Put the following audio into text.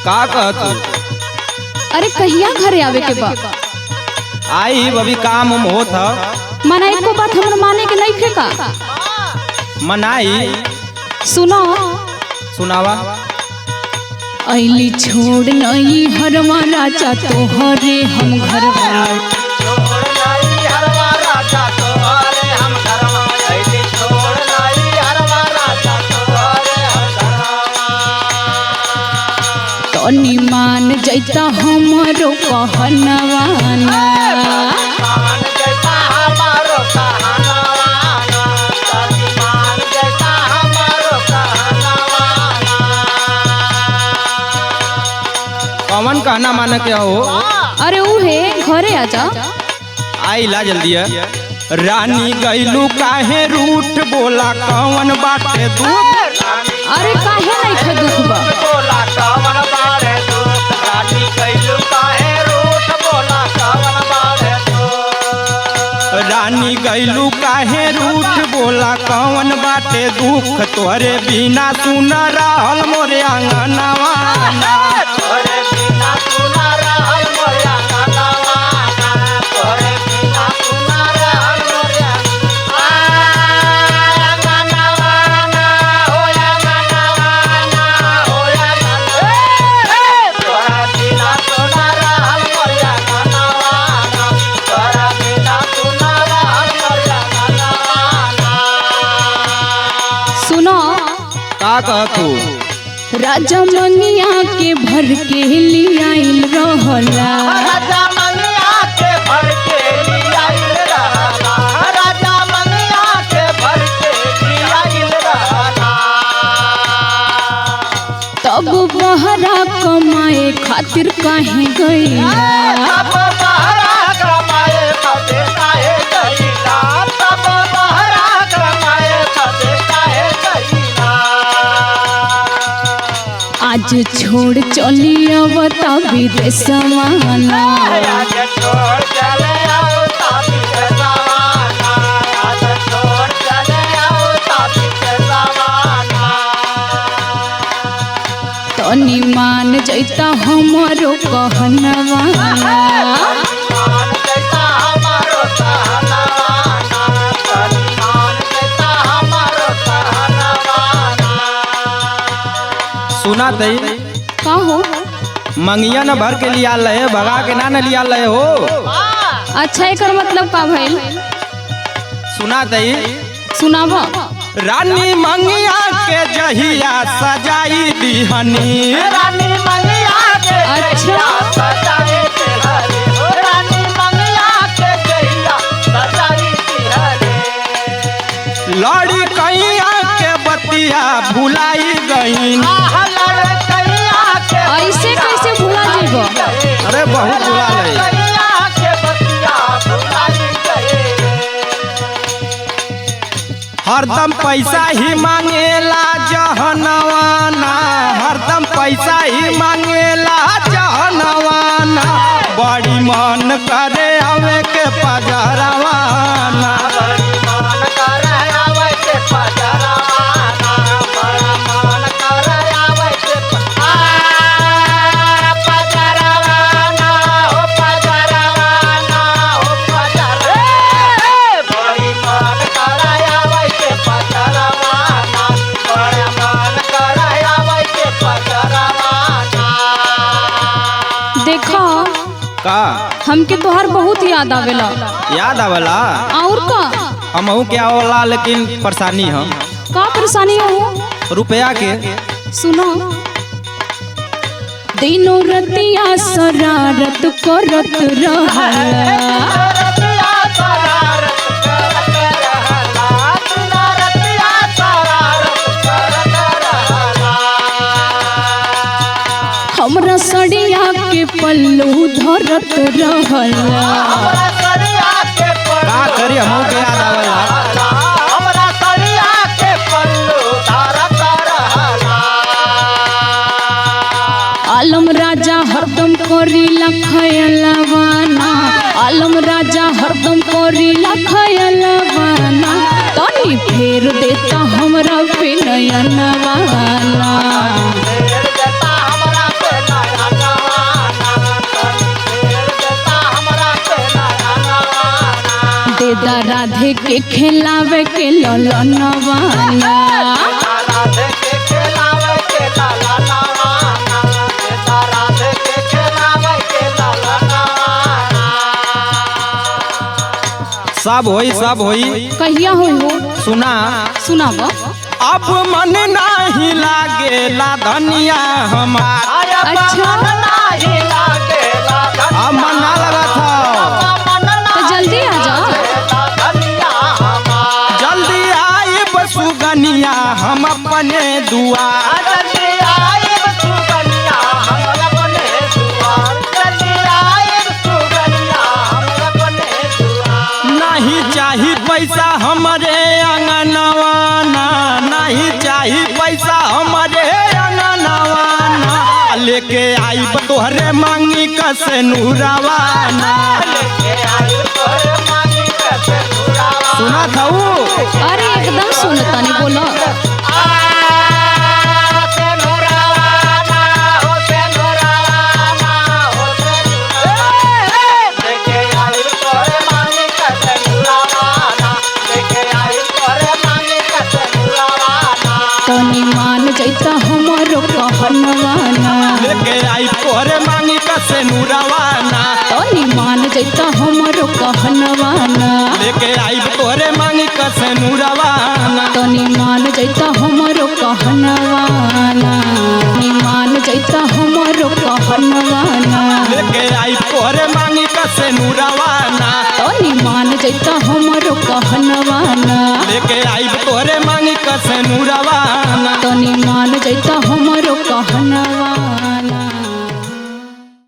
का कहतू अरे कहिया घरे आवे के बा आई अभी काम उम होत ह मना एको बात हमर माने के नहीं का मनाई सुनो सुनावा ऐली छोड़ नहीं हरवा राजा तोहरे हम घर तनी मान जैता हमरो कहनवाना कौन कहना माने के हो अरे उहे घरे आजा आई ला जल्दी है रानी गैलू काहे रूठ बोला कौन बाटे दुख अरे काहे नहीं खे दुख बा रानी गैलू काहे रूठ बोला कौन बाटे दुख तोरे बिना सुन रहल मोरे आंगनवा सुनो का कहतू राजा मंगिया के भर के लियाइल रहला तब बहरा कमाए खातिर काहे गईला आज छोड़ चली अवता विदेशवाना तनी मान जैता हमरो कहनवाना सुना तई का हो मंगिया न भर के लिया लहे भगा के ना न लिया लहे हो अच्छा एकर मतलब का भइल सुना तई सुनावा रानी मंगिया के जहिया सजाई दिहनी अच्छा लड़ी कैया के बतिया भुलाई गईन ऐसे कैसे भुला जेबो अरे बहुत बुला लहे हरदम पैसा ही मांगेला जहनवाना हरदम पैसा ही मांगेला जहनवाना बड़ी मन करे आवे के पजरवाना देखो का हमके तोहार बहुत याद आवेला याद आवला और का हमहू के आवला लेकिन परेशानी हम का परेशानी हो रुपया के सुनो दिनों रतिया शरारत करत रहला हमरा सड़िया के पल्लू धरत रहला का करी हमहू के याद आवला आलम राजा हरदम करी लखयलवाना आलम राजा हरदम करी लखयलवाना तनी फेर देता हमरा पे नयनवाना देता राधे के खिलावे के ललनवाना राधे के खेलावे के लाला नवाना देता राधे के खेलावे के लाला नवाना सब होई सब होई कहिया हो हो सुना सुनाब अब मन नाही लागेला धनिया हमार अच्छा। अब मन ना लगत हो तो जल्दी आ जाओ जल्दी आई बसुगनिया हम अपने दुआर नहीं चाही पैसा हमारे अंगनवाना नहीं चाही पैसा हमारे अंगनवाना लेके आई तोहरे मांगी कसे नूरावाना सुना था अरे एकदम सुन तनी बोलो तनी मान जैता हमरो कहनवाना लेके आई तोहरे मांगी कसे नूरावाना तनी मान जैता हमरो कहनवाना लेके आई तोहरे मांगी कसे नूरावाना तनी मान जैता हमरो कहनवाना तनी मान जैता हमरो कहनवाना लेके आई तोहरे मांगी कसे नूरावाना तनी मान जैता हमरो कहनवाना लेके आई तोहरे मांगी कसे नूरावाना तनी मान जैता हम